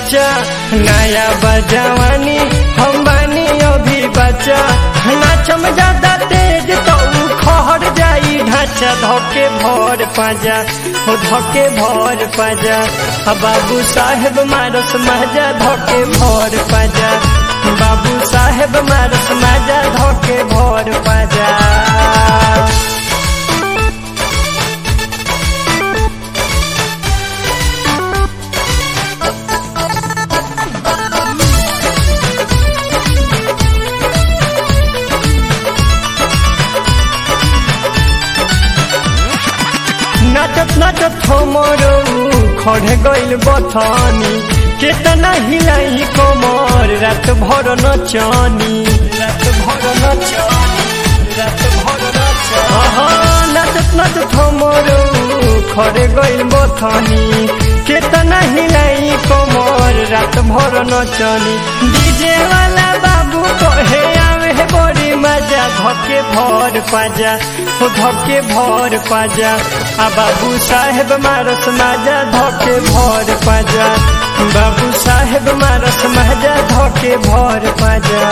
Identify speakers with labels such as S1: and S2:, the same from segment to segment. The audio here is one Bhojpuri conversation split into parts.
S1: बच्चा नया बजवानी हम बानी अभी बच्चा नाचम ज्यादा तेज तो उ खहर जाई ढांचा धोके भर पाजा हो धोके भर पाजा आ बाबू साहेब मारस महजा धोके भर पाजा बाबू साहेब मारस महजा धोके भर पाजा नाचत नाचत हमरो खड़े गइल बथानी केतना हिलाई कमर रात भर नचनी रात भर नचनी रात भर नचनी नाचत नाचत हमरो खड़े गइल बथानी केतना हिलाई कमर रात भर नचनी डीजे वाला बाबू कहे आवे बड़ी मजा धके भर पाजा हो धके भर पाजा आ बाबू साहेब मारस माजा धके भर पाजा बाबू साहेब मारस माजा धके भर पाजा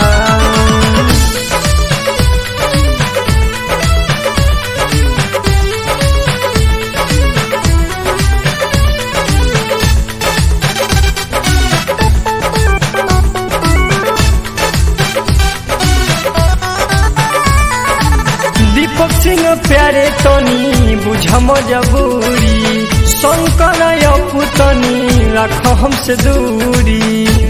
S1: दीपक सिंह प्यारे तनी बुझ मजबूरी शंकर पुतनी रख हमसे दूरी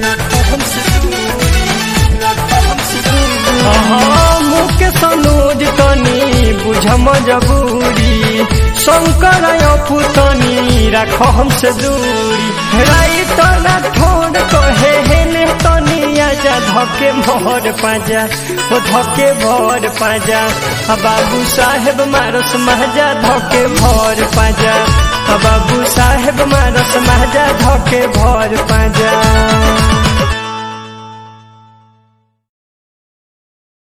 S1: मुख सनोज तनी बुझ मजबूरी शंकर पुतनी रख हमसे दूरी राई तना ठोड़ कहे हेने तनी आजा धके भर पाजा ओ धके भर पाजा आ बाबू साहेब मारस महजा धके भर पाजा आ बाबू साहेब मारस महजा धके भर पाजा